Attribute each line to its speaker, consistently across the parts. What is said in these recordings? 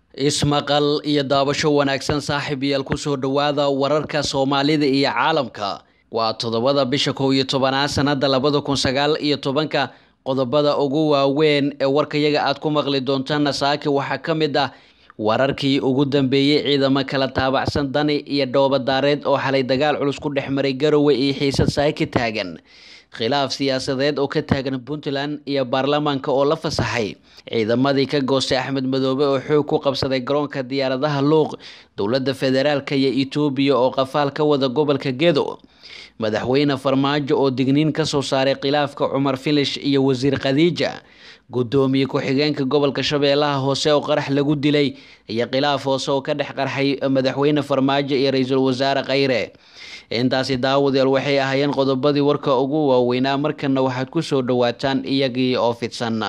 Speaker 1: ismaqal iyo daabasho wanaagsan saaxiib yaal kusoo dhowaada wararka soomaalida iyo caalamka waa toddobada bisha kow iyo tobanaad sanada labada kun sagaal iyo tobanka qodobada ugu waaweyn ee warkayaga aad ku maqli doontaan saaki waxaa ka mid ah wararkii ugu dambeeyey ciidamo kala taabacsan dani iyo dhoobadaareed oo xalay dagaal culus ku dhex maray garowe iyo xiisad saaki taagan khilaaf siyaasadeed oo ka taagan puntland iyo baarlamaanka oo la fasaxay ciidamadii ka goostay axmed madoobe oo xoog ku qabsaday garoonka diyaaradaha luuq dowladda federaalk iyo etoobiya oo qafaal ka wada gobolka gedo madaxweyne farmaajo oo digniin kasoo saaray khilaafka cumar filish iyo wasiir khadiija gudoomiye ku-xigeenka gobolka shabeellaha hoose oo qarax lagu dilay iyo khilaaf hoose oo ka dhex qarxay madaxweyne farmaajo iyo ra-iisul wasaare khayre intaasi daawadayaal waxay ahaayeen qodobadii warka ugu waaweynaa markana waxaad kusoo dhawaataan iyagii oo fidsan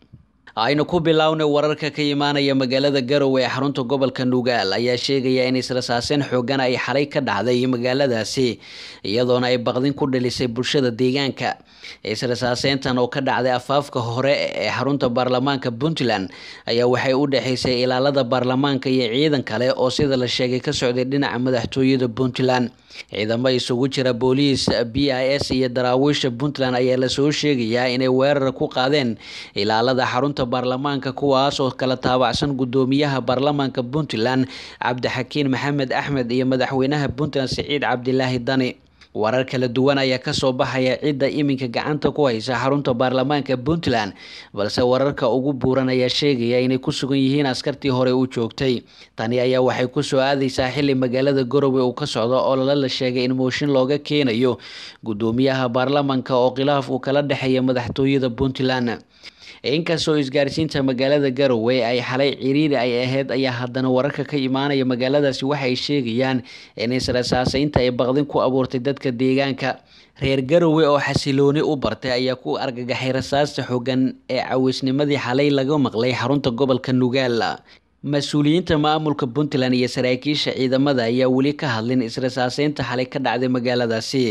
Speaker 1: aynu ku bilownay wararka ka imaanaya magaalada garowe ee xarunta gobolka nugaal ayaa sheegaya in israsaaseen xoogan ay xalay ka dhacday magaaladaasi iyadoona ay baqdin ku dhalisay bulshada deegaanka israsaaseyntan oo ka dhacday afaafka hore ee xarunta baarlamaanka puntland ayaa waxay u dhexeysay ilaalada baarlamaanka iyo ciidan kale oo sida la sheegay ka socday dhinaca madaxtooyada puntland ciidamo isugu jira booliis b i s iyo daraawiisha puntland ayaa lasoo sheegayaa inay weerar ku qaadeen ilaalada xarunta baarlamaanka kuwaas oo kala taabacsan gudoomiyaha baarlamaanka puntland cabdixakiin maxamed axmed iyo madaxweynaha puntland siciid cabdilaahi dani warar kala duwan ayaa kasoo baxaya cidda iminka gacanta ku haysa xarunta baarlamaanka puntland balse wararka ugu buuran ayaa sheegaya inay ku sugan yihiin askartii hore u joogtay tani ayaa waxay kusoo aadeysaa xili magaalada garowe uu ka socdo oo lala la sheegay in mooshin looga keenayo gudoomiyaha baarlamaanka oo khilaaf uu kala dhexeeya madaxtooyada puntland inkastoo isgaarsiinta magaalada garowe ay xalay ciriiri ay ahayd ayaa haddana wararka ka imaanaya magaaladaasi waxay sheegayaan in israsaaseynta ay baqdin ku abuurtay dadka deegaanka reer garowe oo xasilooni u bartay ayaa ku argagaxay rasaasta xogan ee cawisnimadii xalay laga maqlay xarunta gobolka nugaal mas-uuliyiinta maamulka puntland iyo saraakiisha ciidamada ayaa weli ka hadlin israsaaseynta xalay ka dhacday magaaladaasi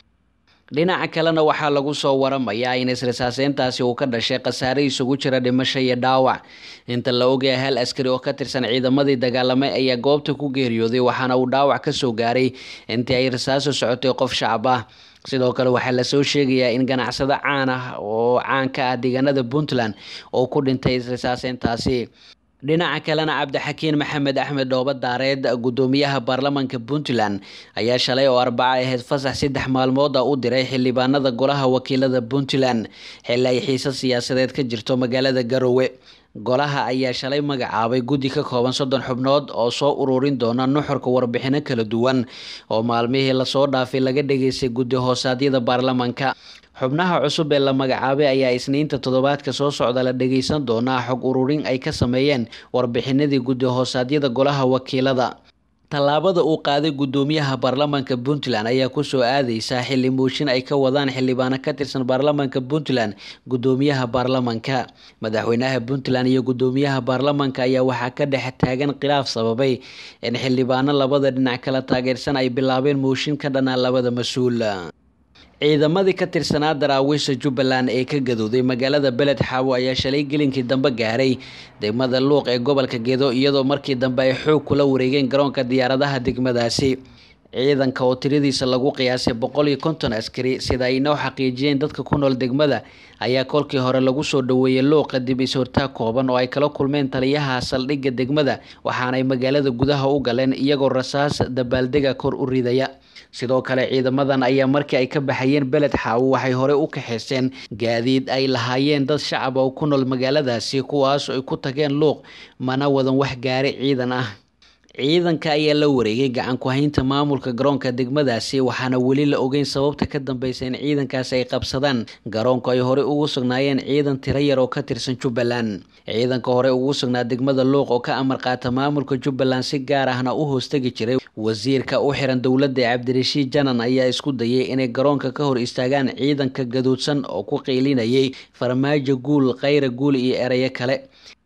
Speaker 1: dhinaca kalena waxaa lagu soo waramayaa in israsaaseyntaasi uu ka dhashay khasaare isugu jira dhimasho iyo dhaawac inta la ogaya hal askari oo ka tirsan ciidamadii dagaalamay ayaa goobta ku geeriyooday waxaana uu dhaawac kasoo gaaray intii ay rasaaso socotay qof shacab ah sidoo kale waxaa lasoo sheegayaa in ganacsado caan ah oo caan ka ah deegaanada puntland oo ku dhintay israsaaseyntaasi dhinaca kalena cabdixakiin maxamed axmed dhooba daareed gudoomiyaha baarlamaanka puntland ayaa shalay oo arbaco ahayd fasax saddex maalmood a u diray xildhibaanada golaha wakiilada puntland xili ay xiisad siyaasadeed ka jirto magaalada garowe golaha ayaa shalay magacaabay guddi ka kooban soddon xubnood oo soo ururin doona nuxurka warbixino kala duwan oo maalmihii lasoo dhaafay laga dhageystay guddi hoosaadyada baarlamaanka xubnaha cusub ee la magacaabay ayaa isniinta toddobaadka soo socda la dhageysan doonaa xog ururin ay ka sameeyeen warbixinadii guddi hoosaadyada golaha wakiilada tallaabada uu qaaday gudoomiyaha baarlamaanka puntland ayaa kusoo aadeysa xili mooshin ay ka wadaan xildhibaano ka tirsan baarlamaanka puntland gudoomiyaha baarlamaanka madaxweynaha puntland iyo gudoomiyaha baarlamaanka ayaa waxaa ka dhex taagan khilaaf sababay in xildhibaano labada dhinac kala taageersan ay bilaabeen mooshin ka dhanaa labada mas-uul ciidamadii ka tirsanaa daraawiisha jubbaland ee ka gadooday magaalada beled xaawo ayaa shalay gelinkii dambe gaaray degmada luuq ee gobolka gedo iyadoo markii dambe ay xoog kula wareegeen garoonka diyaaradaha degmadaasi ciidanka oo tiradiisa lagu qiyaasay boqol iyo konton askari sida ay inoo xaqiijiyeen dadka ku nool degmada ayaa kolkii hore lagu soo dhaweeyey luuqa dib is-hortaag kooban oo ay kala kulmeen taliyaha saldhigga degmada waxaanay magaalada gudaha u galeen iyagoo rasaas dabaaldega kor u ridaya sidoo kale ciidamadan ayaa markii ay ka baxayeen beled xaawo waxay horey u kaxeyseen gaadiid ay lahaayeen dad shacab oo ku nool magaaladaasi kuwaas ay ku tageen luuq mana wadan wax gaari ciidan ah ciidanka ayaa la wareegay gacan ku-haynta maamulka garoonka degmadaasi waxaana weli la ogeyn sababta ka dambeysa in ciidankaasi ay qabsadaan garoonku ay horey ugu sugnaayeen ciidan tiro yar oo ka tirsan jubbaland ciidanka hore ugu sugnaa degmada luuq oo ka amar qaata maamulka jubbaland si gaar ahna u hoostegi jiray wasiirka u xiran dowladda cabdirashiid janan ayaa isku dayay inay garoonka ka hor istaagaan ciidanka gaduudsan oo ku qiilinayay farmaajo guul khayra guul iyo erayo kale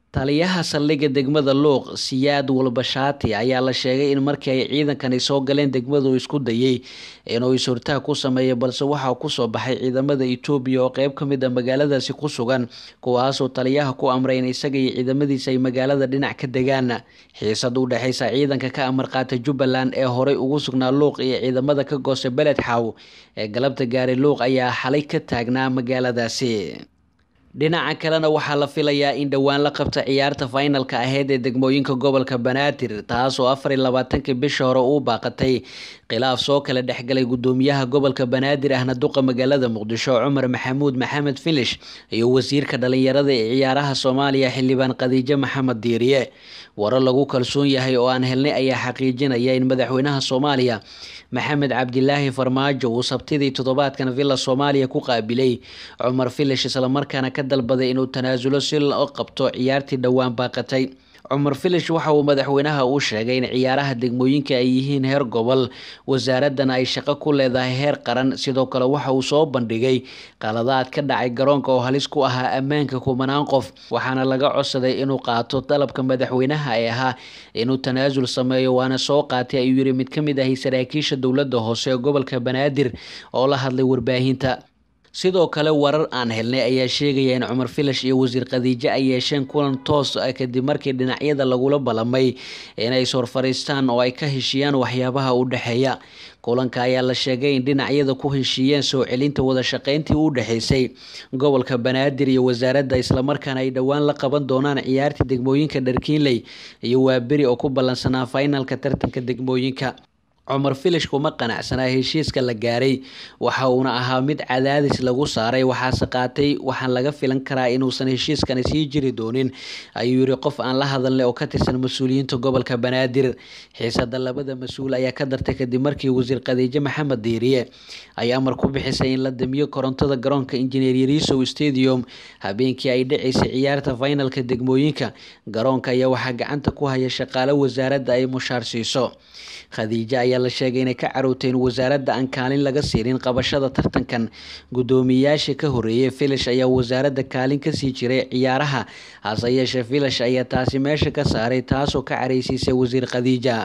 Speaker 1: taliyaha saldhigga degmada luuq siyaad walbashaati ayaa la sheegay in markii ay ciidankani soo galeen degmadu isku dayay inuu is-hortaag ku sameeyo balse waxaa kusoo baxay ciidamada etoobiya oo qeyb ka mid a magaaladaasi ku sugan kuwaasoo taliyaha ku amray in isaga iyo ciidamadiisa ay magaalada dhinac ka degaan xiisad u dhexeysa ciidanka ka amar qaata jubbaland ee horey ugu sugnaa luuq iyo ciidamada ka goosta beled xaw ee galabta gaaray luuq ayaa xalay ka taagnaa magaaladaasi dhinaca kalena waxaa la filayaa in dhowaan la qabta ciyaarta finalka aheyd ee degmooyinka gobolka banaadir taasoo afar iyo labaatankii bisha hore uu baaqatay khilaaf soo kala dhexgalay gudoomiyaha gobolka banaadir ahna duqa magaalada muqdisho cumar maxamuud maxamed filish iyo wasiirka dhalinyarada ee ciyaaraha soomaaliya xildhibaan khadiijo maxamed diiriye warar lagu kalsoon yahay oo aan helnay ayaa xaqiijinaya in madaxweynaha soomaaliya maxamed cabdilaahi farmaajo uu sabtidii toddobaadkan villa soomaaliya ku qaabilay cumar filish islamarkaana ka dalbaday inuu tanaasulo si loo qabto ciyaartii dhowaan baaqatay cumar filish waxa uu madaxweynaha u sheegay in ciyaaraha degmooyinka ay yihiin heer gobol wasaaradana ay shaqo ku leedahay heer qaran sidoo kale waxa uu soo bandhigay qaladaad ka dhacay garoonka oo halis ku ahaa ammaanka kumanaan qof waxaana laga codsaday inuu qaato dalabka madaxweynaha ee ahaa inuu tanaasul sameeyo waana soo qaatay ayuu yiri mid ka mid ahi saraakiisha dowladda hoose ee gobolka banaadir oo la hadlay warbaahinta sidoo kale warar aan helnay ayaa sheegaya in cumar filash iyo wasiir khadiijo ay yeesheen kulan toos ah kadib markii dhinacyada lagula ballamay inay is horfariistaan oo ay ka heshiiyaan waxyaabaha u dhexeeya kulanka ayaa la sheegay in dhinacyada ku heshiiyeen soo celinta wada shaqeyntii u dhexeysay gobolka banaadir iyo wasaaradda islamarkaana ay dhowaan la qaban doonaan ciyaartii degmooyinka dharkiinley iyo waaberi oo ku ballansanaa finalka tartanka degmooyinka cumar filish kuma qanacsanaa heshiiska la gaaray waxa uuna ahaa mid cadaadis lagu saaray waxaase qaatay waxaan laga filan karaa inuusan heshiiskani sii jiri doonin ayuu yiri qof aan la hadalnay oo ka tirsan mas-uuliyiinta gobolka banaadir xiisada labada mas-uul ayaa ka dartay kadib markii wasiir khadiijo maxamed diiriye ay amar ku bixisay in la damiyo korontada garoonka injineer yarisow stadium habeenkii ay dhaceysay ciyaarta finalka degmooyinka garoonka ayaa waxaa gacanta ku haya shaqaale wasaaradda ay mushaar siiso khadiijo ayaa la sheegay inay ka carowtay in wasaaradda aan kaalin laga siinin qabashada tartankan guddoomiyayaasha ka horeeyay filish ayaa wasaaradda kaalin kasii jiray ciyaaraha hase yeeshee filish ayaa taasi meesha ka saaray taasoo ka careysiisay wasiir khadiija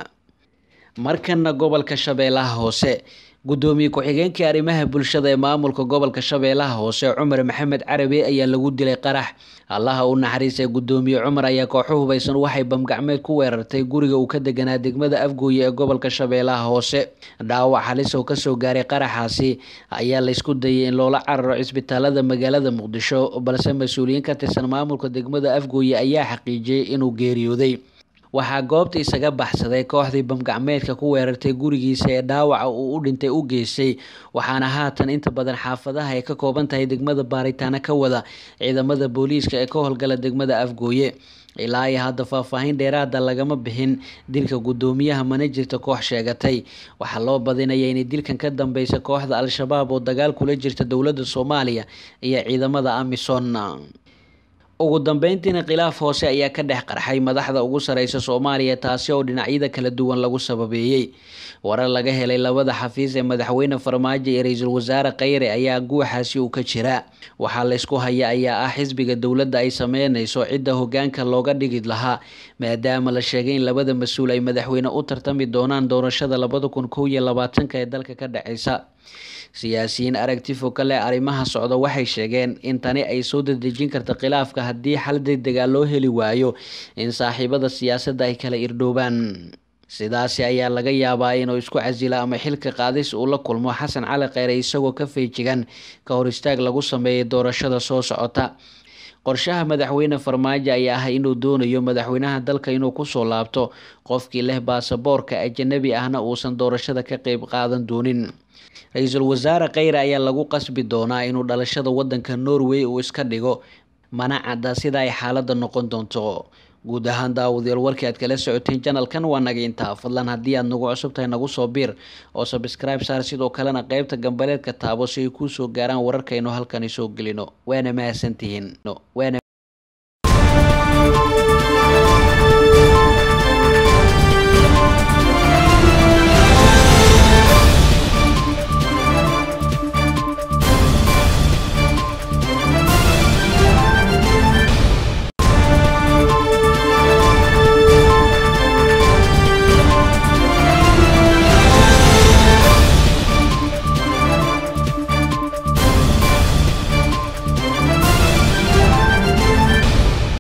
Speaker 1: markana gobolka shabeellaha hoose gudoomiye ku-xigeenkii arrimaha bulshada ee maamulka gobolka shabeellaha hoose cumar maxamed carabi ayaa lagu dilay qarax allaha u naxariistay gudoomiye cumar ayaa kooxo hubaysan waxay bamgacmeed ku weerartay guriga uu ka deganaa degmada afgooye ee gobolka shabeellaha hoose dhaawac halis oo kasoo gaaray qaraxaasi ayaa laysku dayay in loola cararo cisbitaalada magaalada muqdisho balse mas-uuliyiin ka tirsan maamulka degmada afgooye ayaa xaqiijiyey inuu geeriyooday waxaa goobta isaga baxsaday kooxdii bamgacmeedka ku weerartay gurigiisa ee dhaawaca uu u dhintay u geystay waxaana haatan inta badan xaafadaha ay ka kooban tahay degmada baaritaano ka wada ciidamada booliiska ee ka howlgala degmada afgooye ilaa iyo hadda faahfaahin dheeraada lagama bixin dilka guddoomiyaha mana jirta koox sheegatay waxaa loo badinaya inay dilkan ka dambeysa kooxda al-shabaab oo dagaal kula jirta dowladda soomaaliya iyo ciidamada amisom ugu dambeyntiina khilaaf hoose ayaa ka dhex qarxay madaxda ugu sareysa soomaaliya taasi oo dhinacyada kala duwan lagu sababeeyey warar laga helay labada xafiis ee madaxweyne farmaajo iyo ra-iisul wasaare kheyre ayaa guuxaasi uu ka jiraa waxaa laysku haya ayaa ah xisbiga dowladda ay sameyneyso cidda hogaanka looga dhigi lahaa maadaama la sheegay in labada mas-uul ay madaxweyne u tartami doonaan doorashada labada kun kow iyo labaatanka ee dalka ka dhaceysa siyaasiyiin aragti foka leh arrimaha socda waxay sheegeen in tani ay soo dadejin karta khilaafka haddii xal degdegaa loo heli waayo in saaxiibada siyaasadda ay kala irdhoobaan sidaasi ayaa laga yaabaa inuu isku casila ama xilka qaadis uu la kulmo xasan cali kheyre isagoo ka feejigan ka hor istaag lagu sameeyay doorashada soo socota qorshaha madaxweyne farmaajo ayaa ah inuu doonayo madaxweynaha dalka inuu kusoo laabto qofkii leh baasaboorka ajanabi ahna uusan doorashada ka qeyb qaadan doonin ra-iisul wasaare kheyre ayaa lagu qasbi doonaa inuu dhalashada wadanka norway uu iska dhigo mana cadda sida ay xaaladda noqon doonto guud ahaan daawadayaal warkii aad kala socoteen janalkan waa naga intaa fadlan haddii aad nagu cusub tahay nagu soo biir oo sabscribe saar sidoo kalena qeybta gambaleedka taabo si ay kuu soo gaaraan wararkaynu halkani soo gelino waana mahadsantihiin